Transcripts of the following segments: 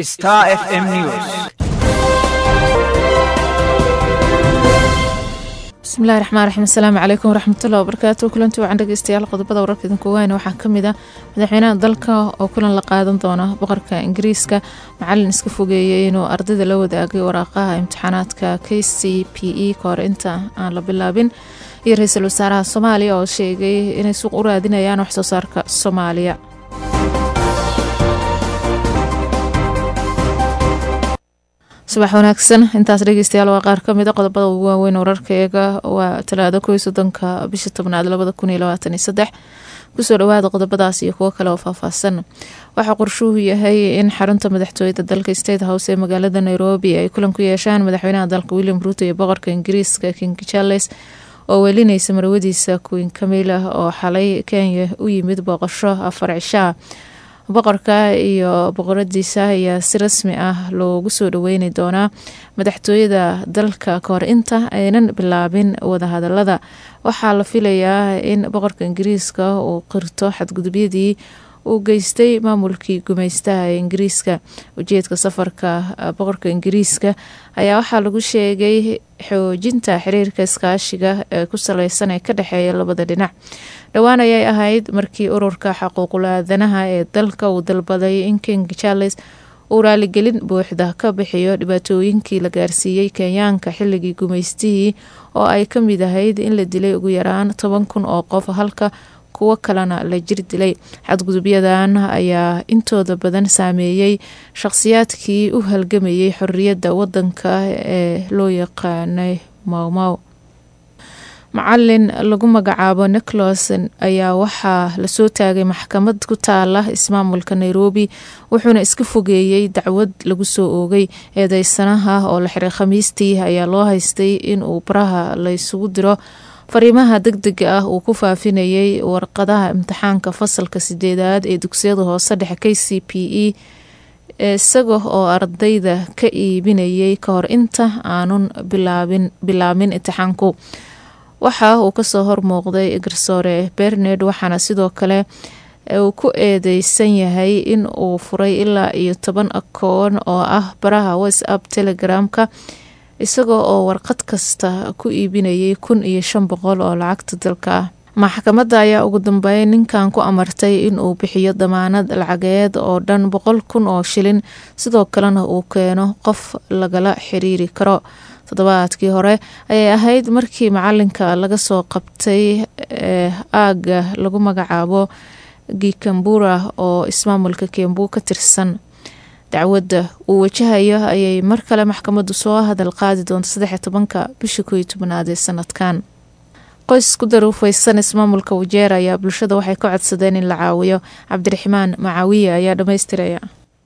Star FM News. bismillahi raxmaan raxiim asalaamu calaykum waraxmatullahi wabarakaatu kulanti wacan dhegeystayaal qodobada wararka idinku waayna waxaa ka mid ah madaxweynaha dalka oo kulan la qaadan doona boqorka ingiriiska macalin iska fogeeyey inuu ardayda la wadaagay waraaqaha imtixaanaadka k c p e ka hor inta aan la bilaabin iyo ra-iisul wasaaraha soomaaliya oo sheegay inay suuq u raadinayaan wax soo saarka soomaaliya subax wanaagsan intaas dhegeystayaal waa qaar kamid a qodobada ugu waaweyn wararkaeega waa talaado kow iyo soddonka bisha tobnaad labada kun iyo labaatan iyo saddex kusoo dhawaada qodobadaas iyo kuwo kale oo faahfaahsan waxaa qorshuhu yahay in xarunta madaxtooyada dalka state house ee magaalada nairobi ay kulan ku yeeshaan madaxweynaha dalka william ruuto iyo boqorka ingiriiska king charles oo weelinaysa marwadiisa queen camila oo xalay kenya u yimid booqasho afar cishaa boqorka iyo boqoradiisa ayaa si rasmi ah loogu soo dhaweyni doonaa madaxtooyada dalka kahor inta aynan bilaabin wadahadalada waxaa la filayaa in boqorka ingiriiska uu qirto xadgudubyadii uu geystay maamulkii gumaystaha ee ingiriiska ujeedka safarka boqorka ingiriiska ayaa waxaa lagu sheegay xoojinta xiriirka iskaashiga ee ku saleysan ee ka dhexeeya labada dhinac dhowaan ayay ahayd markii ururka xaquuqul aadanaha ee dalka uu dalbaday in king charles uu raaligelin buuxda ka bixiyo dhibaatooyinkii la gaarsiiyey kenyaanka xilligii gumaystihii oo ay ka mid ahayd in la dilay ugu yaraan toban kun oo qof halka kuwo kalena la jir dilay xadgudubyadan ayaa intooda badan saameeyey shaqhsiyaadkii u halgamayay xorriyadda wadanka ee loo yaqaanay mawmaw macalin lagu magacaabo nicholas ayaa waxaa lasoo taagay maxkamad ku taala ismaamulka nairobi wuxuuna iska fogeeyey dacwad lagu soo oogay eedeysanaha oo la xiray khamiistii ayaa loo haystay inuu baraha la isugu diro fariimaha deg dega ah uu ku faafinayay warqadaha imtixaanka fasalka sideedaad ee dugsiyada hoose dhexe k c p e isaga oo ardayda ka iibinayay kahor inta aanun bilaabin imtixaanku waxa uu kasoo hormuuqday garsoore bernard waxaana sidoo kale uu ku eedeysan yahay in uu furay ilaa iyo toban akoon oo ah baraha whatsapp telegramka isagoo oo warqad kasta ku iibinayay kun iyo shan boqol oo lacagta dalka ah maxkamadda ayaa ugu dambeyn ninkan ku amartay in uu bixiyo damaanad lacageed oo dhan boqol kun oo shilin sidoo kalena uu keeno qof lagala xiriiri karo toddobaadkii hore ayay ahayd markii macalinka laga soo qabtay ee aaga lagu magacaabo gikambura oo ismaamulka kembu ka tirsan dacwadda uu wajahayo ayay mar kale maxkamaddu soo hadal qaadi doonta saddex tobanka bisha koo iyo tobanaad ee sanadkan qoys ku daruufeysan ismaamulka wajeer ayaa bulshada waxay ka codsadeen in la caawiyo cabdiraxmaan macaawiye ayaa dhammaystiraya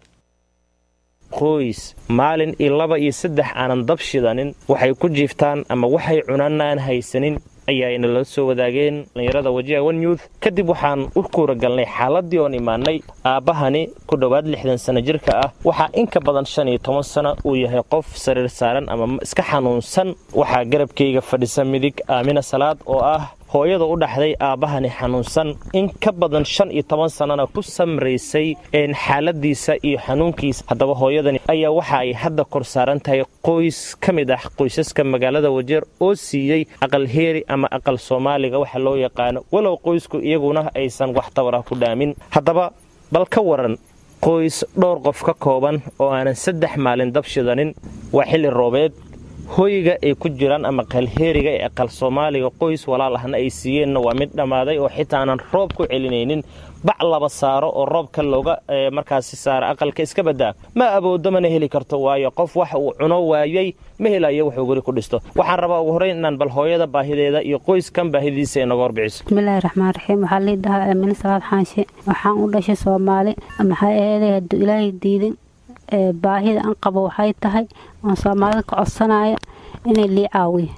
qoys maalin iyo laba iyo saddex aanan dab shidanin waxay ku jiiftaan ama waxay cunaan aan haysanin ayaayna la soo wadaageen dhallinyarada wajiha one youth kadib waxaan u kuura galnay xaaladii oon imaanay aabbahani ku dhowaad lixdan sano jirka ah waxaa in ka badan shan iyo toban sano uu yahay qof sariir saaran ama iska xanuunsan waxaa garabkayga fadhisa midig aamina salaad oo ah hooyada u dhaxday aabbahani xanuunsan in ka badan shan iyo toban sannana ku samraysay xaaladiisa iyo xanuunkiisa haddaba hooyadani ayaa waxa ay hadda kor saaran tahay qoys ka mid ah qoysaska magaalada wajeer oo siiyey aqal heeri ama aqal soomaaliga waxa loo yaqaano walow qoysku iyaguna aysan wax tabarah ku dhaamin haddaba bal ka waran qoys dhowr qof ka kooban oo aanan saddex maalin dab shidanin waa xilli roobeed hoyga ay ku jiraan ama qalheeriga ee aqal soomaaliga qoys walaal ahna ay siiyeenna waa mid dhammaaday oo xitaa aanan roob ku celinaynin bac laba saaro oo roobka looga markaasi saara aqalka iska badaa ma awoodo mana heli karto waayo qof wax uu cuno waayay ma helayo wuxuu guri ku dhisto waxaan rabaa ugu horreyn inaan bal hooyada baahideeda iyo qoyskan baahidiisa inaga horbixiso bismillaahi raxmaan raxiim waxaa lii dhahaa aamine salaad xaanshe waxaan u dhashay soomaali maxay aheeday hadduu ilaahay diidin baahida aan qabo waxay tahay oon soomaalida ka codsanaya inay lii caawiyo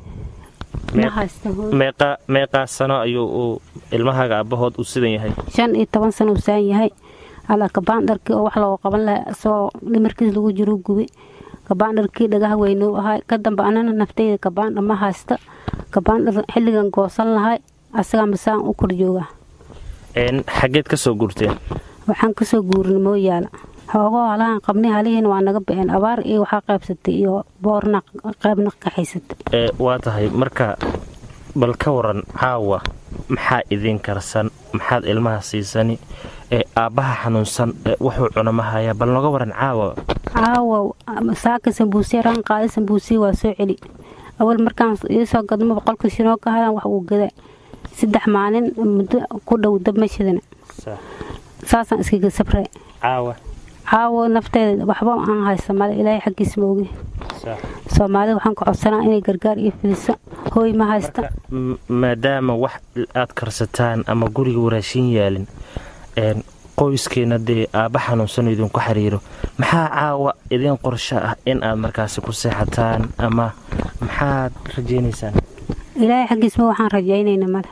meeqaa sano ayuu uu ilmahaaga aabbahood u sidan yahay shan iyo toban sano uu saan yahay alaa kabaandharkii oo wax looga qaban lahaa isagoo dhimarkiis lagu jiro gubi kabaandharkii dhagaha weynuu ahay ka dambe anana naftayda kabaandhar ma haysta kabaandhar xilligan goosan lahay asagaa masaan u kor jooga xaggeed ka soo guurteen waxaan kasoo guurin mooyaala hoogoo halahan qabnay halihiina waa naga bixeen abaar iyo waxaa qaybsatay iyo boorna qaybna kaxaysatay waa tahay marka bal ka waran caawa maxaa idiin karsan maxaad ilmaha siisani ee aabbaha xanuunsan wuxuu cunamahaya bal noga waran caawa caawa saaka sambuusiya raan qaada sambuusiya waa soo celi awal markaan iisoo gadmo boqolka shinoo ka hadan wax uu gada saddex maalin muddo ku dhow dab ma shidana saasaan iskaga sabre caawa caawo nafteeda waxba aan haysta male ilaahay xaggiis ma ogi soomaalida waxaan ka codsanaa inay gargaar iyo fidiso hooy ma haysta maadaama wax aad karsataan ama guriga waraashin yaalin qoyskeena dee aabba xanuunsan idinku xiriiro maxaa caawa idiin qorsho ah in aad markaasi ku seexataan ama maxaad rajaynaysaan ilaahay xaggiisma waxaan rajaynayna male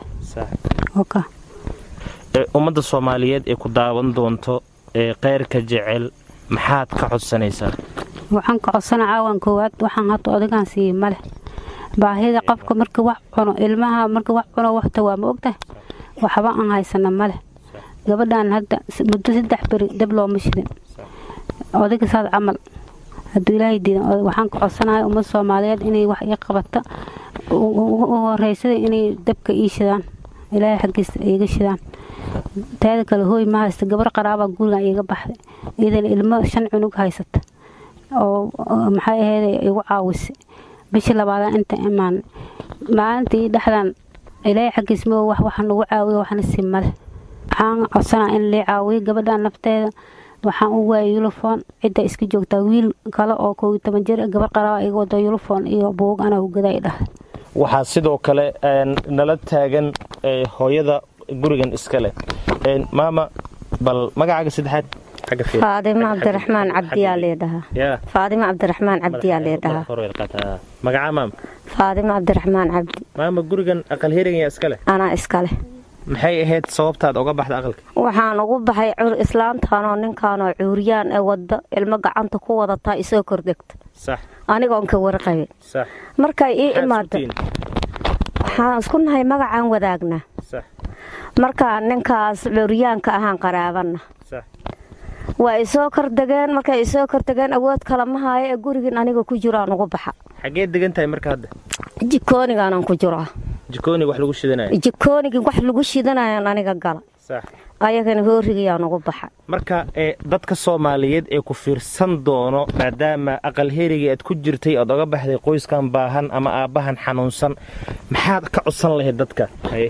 ummadda soomaaliyeed ee ku daawan doonto ee keyrka jecel maxaad ka codsanaysaa waxaan ka codsana caawan koowaad waxaan hadda odagaan siiyey male baahida qofka marka wax cuno ilmaha marka wax cuno waxta waa ma ogtahay waxba aan haysana male gabadhan hadda muddo saddex beri dab looma shidin odayga saad camal hadduu ilaahay diidan waxaan ka codsanahay ummad soomaaliyeed inay wax ii qabata u horeysada inay dabka ii shidaan ilaahay xaggiisa iiga shidaan taada kale hooy ma haysta gabar qaraabaa gurigan iiga baxday iyadana ilmo shan cunug haysata oo maxay ahayd igu caawisa bishii labaadaan inta imaan maalintii dhexdan ilaahay xaggiis ma wax waxa nagu caawiya waxna si male waxaan codsanaa in lii caawiyo gabadhan nafteeda waxaan u waayay yulifon cidda iska joogtaa wiil kale oo kow iyo toban jir gabar qaraaba iga wado yulifon iyo buug anaa ugada i dhahay waxaa sidoo kale nala taagan hooyada gurigan iska leh maama bal magacaaga saddexaad faadimo cabdiraxmaan cabdiyaa leedhahaa faadimo cabdiraxmaan cabdiyaa leedhahaa magacaa maama faadimo cabdiraxmaan cabdi maama gurigan aqal herigan iska leh anaa iska leh maxay ahayd sababtaad oga baxda aqalka waxaan ugu baxay islaantaanoo ninkaanoo cuuriyaan ee wadda ilmo gacanta ku wadataa isoo kordhegta anigoon ka warqabin markay ii imaada waxaan isku nahay magacaan wadaagnaa markaa ninkaas cuuriyaanka ahaan qaraabanna waa isoo kordegeen markay isoo kordegeen awood kale ma haayo ee gurigiin aniga ku jiraan ugu baxa xagee degan tahay marka hadda jikoonigaanaan ku jiraa jikooniga wax lagu shidanayo jikoonigii wax lagu shidanayaan aniga gala ayagana hoorigayaan ugu baxa marka ee dadka soomaaliyeed ee ku fiirsan doono maadaama aqal herigii aad ku jirtay oad oga baxday qoyskan baahan ama aabbahan xanuunsan maxaad ka codsan lahayd dadka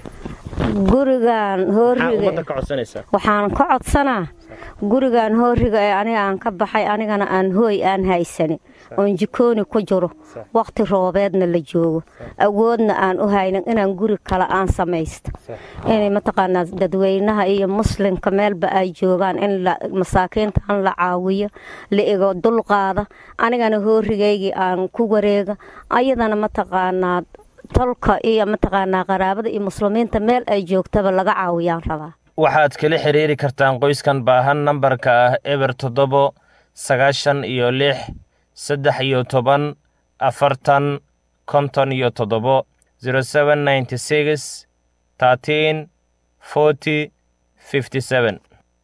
gurigan hooriga waxaan ka codsanaa gurigan hooriga ee aniga aan ka baxay anigana aan hooy aan haysanin oon jikooni ku jiro wakhti roobeedna la joogo awoodna aan u haynin inaan guri kale aan samaysto inay mataqaanaa dadweynaha iyo muslimka meelba ay joogaan in masaakiintaan la caawiyo la igo dulqaada anigana hoorigaygii aan ku wareega ayadana mataqaanaa tolka iyo mataqaanaa qaraabada iyo muslimiinta meel ay joogtaba laga caawiyaan rabaa waxaad kala xiriiri kartaan qoyskan baahan nambarka ah eber toddobo sagaashan iyo lix saddex iyo toban afartan konton iyo toddobo zero seven ninety six thirteen forty fifty seven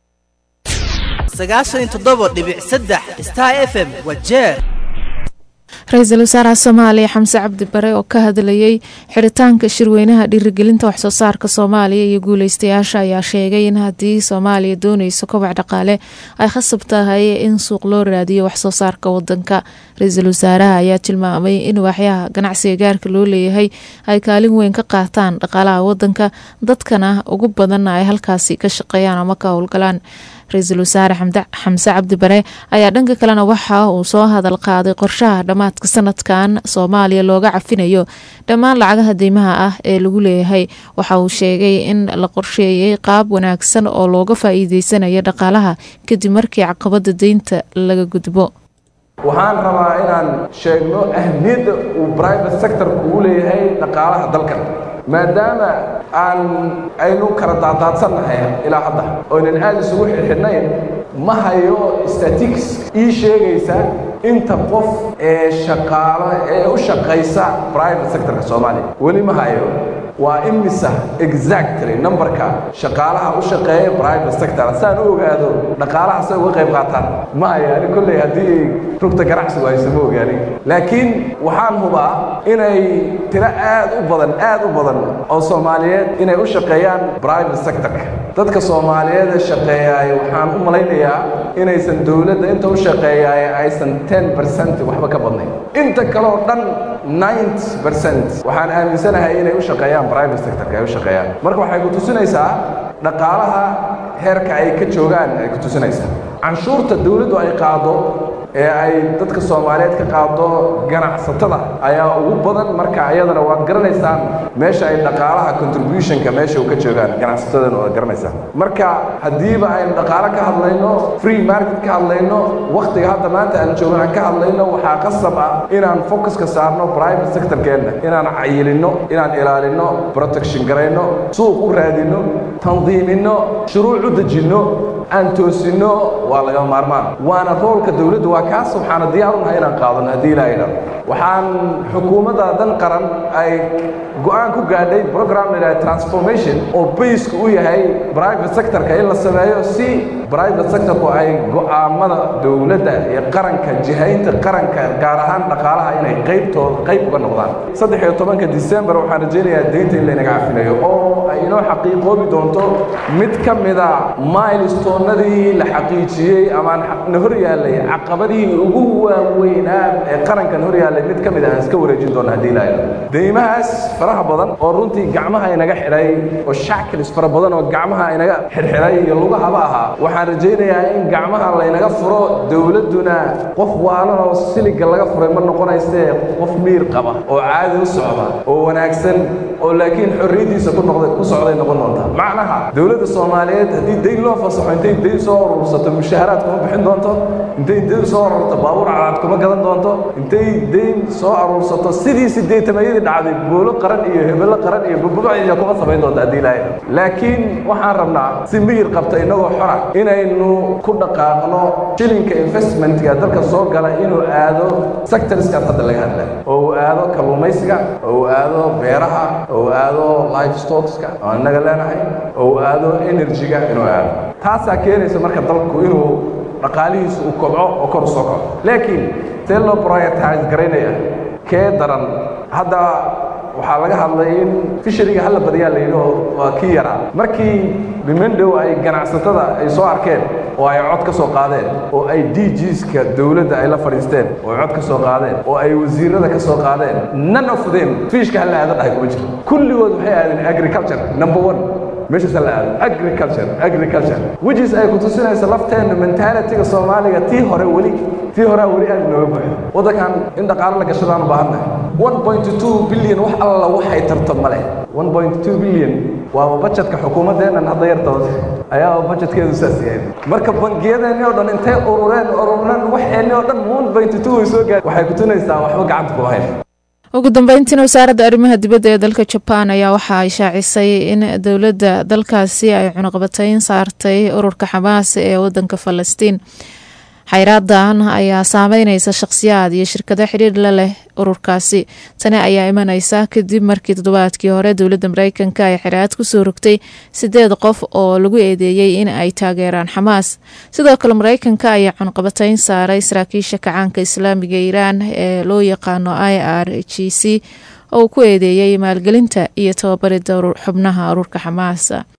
sagaashan iyo toddobo dhibic saddex star f m waa jeer ra-iisul wasaaraha soomaaliya xamse cabdi bare oo ka hadlayey xiritaanka shirweynaha dhiirigelinta waxsoo saarka soomaaliya iyo guuleystayaasha ayaa sheegay in haddii soomaaliya dooneyso kobac dhaqaale ay khasab tahay in suuq loo raadiyo waxsoo saarka wadanka ra-iisul wasaaraha ayaa tilmaamay in waaxyaha ganacsiga gaarka loo leeyahay ay kaalin weyn ka qaataan dhaqaalaha wadanka dadkana ugu badanna ay halkaasi ka shaqeeyaan ama ka howlgalaan ra-iisul wasaare xamse cabdi bare ayaa dhanka kalena waxa uu soo hadal qaaday qorshaha dhammaadka sanadkan soomaaliya looga cafinayo dhammaan lacagaha deymaha ah ee lagu leeyahay waxa uu sheegay in la qorsheeyey qaab wanaagsan oo looga faa-iideysanayo dhaqaalaha kadib markii caqabada deynta laga gudbo waxaan rabaa inaan sheegno ahmiyadda uu brivate sectorku uu leeyahay dhaqaalaha dalkan maadaama aan aynu kala daadaadsannahay ilaa hadda oynan aada isugu xirxidhnayn ma hayo statics ii sheegaysa inta qof ee shaqaalo ee u shaqaysa private sectorka soomaaliya weli ma hayo waa imisa exactly numberka shaqaalaha u shaqeeya private sector saan u ogaado dhaqaalaha say uga qayb qaataan ma hayaani kolley haddii rugta ganacsigu hayso ma ogaani laakiin waxaan hubaa inay tiro aad u badan aad u badan oo soomaaliyeed inay u shaqeeyaan private sectorka dadka soomaaliyeed ee shaqeeyaay waxaan u malaynayaa inaysan dowladda inta u shaqeeyaay aysan ten percent waxba ka badnayn inta kaleo dhan ninety percent waxaan aaminsanahay inay u shaqeeyaan private sectorka ay u shaqeeyaan marka waxay ku tusinaysaa dhaqaalaha heerka ay ka joogaan ay ku tusinaysaa canshuurta dowladdu ay qaado ee ay dadka soomaaliyeed ka qaado ganacsatada ayaa ugu badan marka iyadana waad garanaysaan meesha ay dhaqaalaha contributionka meesha u ka joogaan ganacsatadana waad garanaysaan marka haddiiba aynu dhaqaalo ka hadlayno free market ka hadlayno wakhtiga hadda maanta aan joogno aan ka hadlayno waxaa qasab ah inaan focuska saarno private sectorkeenna inaan cayilinno inaan ilaalinno protection garayno suuq u raadinno tandiiminno shuruuc u dejinno aan toosinno waa laga maarmaan waana roolka dowladdu waa kaas waxaana diyaar unahay inaan qaadano haddii ilaahay dhar waxaan xukuumadda dan qaran ay go-aan ku gaadhay program la yidhaha transformation oo baysku u yahay private sectorka in la sameeyo si private sectorku ay go'aamada dowladda iyo qaranka jihaynta qaranka gaar ahaan dhaqaalaha inay qaybtooda qayb uga noqdaan saddex iyo tobanka december waxaan rajaynayaa deynta in laynaga cafinayo oo ay inoo xaqiiqoobi doonto mid ka mida milestonadii la xaqiijiyey ama na hor yaallay caqabadihii ugu waaweynaa ee qarankan hor yaallay mid ka mid ah aan iska wareejin doona haddii ilaahay deymahaas faraha badan oo runtii gacmaha inaga xidhay oo shackles fara badan oo gacmaha inaga xidhxidhay iyo lugahaba ahaa waxaan rajaynayaa in gacmaha laynaga furo dowladduna qof waalan oo siliga laga furay ma noqonaysee qof miir qaba oo caadi u socda oo wanaagsan oo laakiin xorriyaddiisa ku noqday ku socday noqon doonta macnaha dowladda soomaaliyeed haddii deyn loo fasaxo intay deyn soo urursato mushaharaad kuma bixin doonto intay deyn soo ururto baabuur calaad kuma gadan doonto intay deyn soo aruursato sidii sideetamayadii dhacday boolo qaran iyo hebello qaran iyo bubuciya kuma samayn doonto haddii ilaahay laakiin waxaan rabnaa si miyir qabta innagoo xora inaynu ku dhaqaaqno shilinka investmentga dalka soo gala inuu aado sectorskaas hadda laga hadlay oo uu aado kalluumaysiga oo uu aado beeraha oo uu aado life stockska oo innaga leenahay oo uu aado energyga inuu aado taasaa keenaysa marka dalku inuu dhaqaalihiisu uu kobco oo kor u soo kaco laakiin see loo prioritize garaynaya kee daran hadda waxaa laga hadlay in fishariga hala badiyaa la yidhi oo waa kii yaraa markii bimendow ay ganacsatada ay soo arkeen oo ay cod ka soo qaadeen oo ay d gska dowladda ay la fadhiisteen oo ay cod ka soo qaadeen oo ay wasiirada ka soo qaadeen none of them fiishka hala aada dhahay kuma jiro kulligood waxay aadeen agriculture number one meeshaas la aado agriculture agriculture whichis ay ku tusinaysa lafteena mentalityga soomaaliga tii hore weli tii horea weli aad nooga buuxda waddankan in dhaqaalo la gashadaan u baahannahay one point two billion wax alla waxay tarto ma leh one point two billion waaba bajetka xukuumaddeennan hadda yarta hoose ayaaba bajetkeedu saas yahay marka bangiyadeenni oo dhan intay urureen urureen waxeenni oo dhan one point two way soo gaar waxay ku tunaysaa waxba gacanta kuma hayn ugu dambeyntiina wasaaradda arrimaha dibadda ee dalka jabaan ayaa waxa ay shaacisay in dowladda dalkaasi ay cunuqabatayn saartay ururka xamaas ee wadanka falastiin xayraadan ayaa saameyneysa shaqhsiyaad iyo shirkado xidhiir la leh ururkaasi tani ayaa imaneysa kadib markii toddobaadkii hore dowladda mareykanka ay xiraad kusoo rogtay sideed qof oo lagu eedeeyey in ay taageeraan xamaas sidoo kale mareykanka ayaa cunqabatayn saaray saraakiisha kacaanka islaamiga iiraan ee loo yaqaano i r g c oo uu ku eedeeyey maalgelinta iyo tababarida xubnaha ururka xamaas